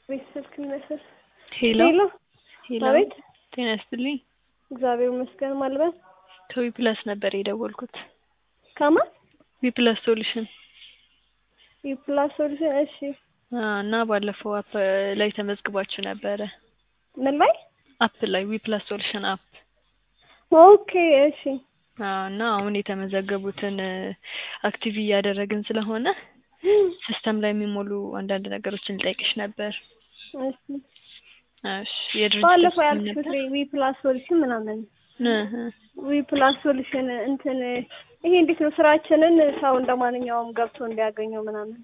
ቤት ስልክ ይመስል ሄሎ ሄሎ ሄሎ አቤት ጤና ይስጥልኝ እግዚአብሔር ይመስገን ማልበስ ከዊ ፕላስ ነበር የደወልኩት ከማን ዊ ፕላስ ሶሉሽን የፕላስ ሶሉሽን እሺ አ እና ባለፈው አፕ ላይ ተመዝግባችሁ ነበረ ምን ላይ አፕ ላይ ዊ ፕላስ ሶሉሽን አፕ ኦኬ እሺ አ እና አሁን የተመዘገቡትን አክቲቭ እያደረግን ስለሆነ ሲስተም ላይ የሚሞሉ አንዳንድ ነገሮችን ልጠይቅሽ ነበር እሺ እሺ የድርጅት ባለፈው ስም ያልኩት ነበር ዊ ፕላስ ሶሉሽን ምናምን እህ ዊ ፕላስ ሶሉሽን እንትን ይሄ እንዴት ነው ስራችንን ሰው እንደማንኛውም ገብቶ እንዲያገኘው ምናምን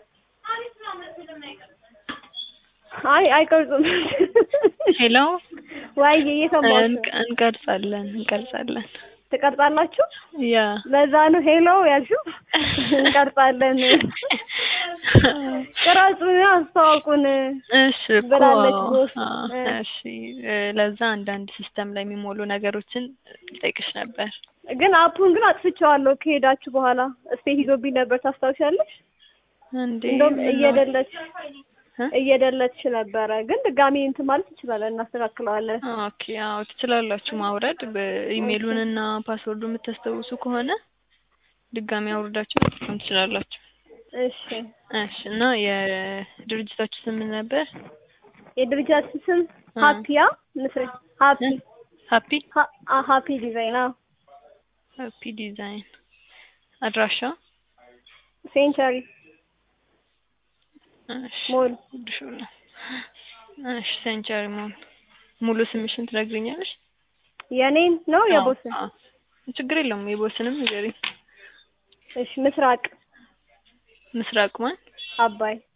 አይ አይቀርጹም ሄሎ ዋይ እየሰማሁሽ ነው እንቀ- እንቀርጻለን እንቀርጻለን ትቀርጻላችሁ ያ ለዛ ነው ሄሎ ያልሽው እንቀርጻለን ቅረጹን አስተዋውቁን እሺ እኮ ብላለች ቦስ አ፣ እ። እሺ እ፣ ለዛ አንዳንድ ሲስተም ላይ የሚሞሉ ነገሮችን ልጠይቅሽ ነበር ግን አፑን ግን አጥፍቼዋለሁ ከሄዳችሁ በኋላ እስቴት ይዞብኝ ነበር ታስታውሻለሽ እንዴ እንደውም ምነው? እየደለች እ? እየደለች ነበረ ግን ድጋሚ እንትን ማለት እንችላለን እናስተካክለዋለን ኦኬ አዎ ትችላላችሁ ማውረድ በኢሜይሉን እና ፓስወርዱ የምታስታውሱ ከሆነ ድጋሚ አውርዳችሁ መጠቀም ትችላላችሁ እሺ እሺ እና የድርጅታችሁ ስም ምን ነበር የድርጅታችን ስም እ። ሀፒያ ምስር ሀፒ ሀፒ ሀ- አ- ሀፒ ዲዛይን አዎ ሀፒ ዲዛይን አድራሻ ሴንቸሪ እሺ ሞል ሹላ እሺ ሴንቸሪ ሞል ሙሉ ስምሽን ትነግሪኛለሽ የኔን ነው የቦስን አዎ፣ አዎ። ችግር የለውም የቦስንም ንገሪኝ እሺ ምስራቅ ምስራቅ ማን አባይ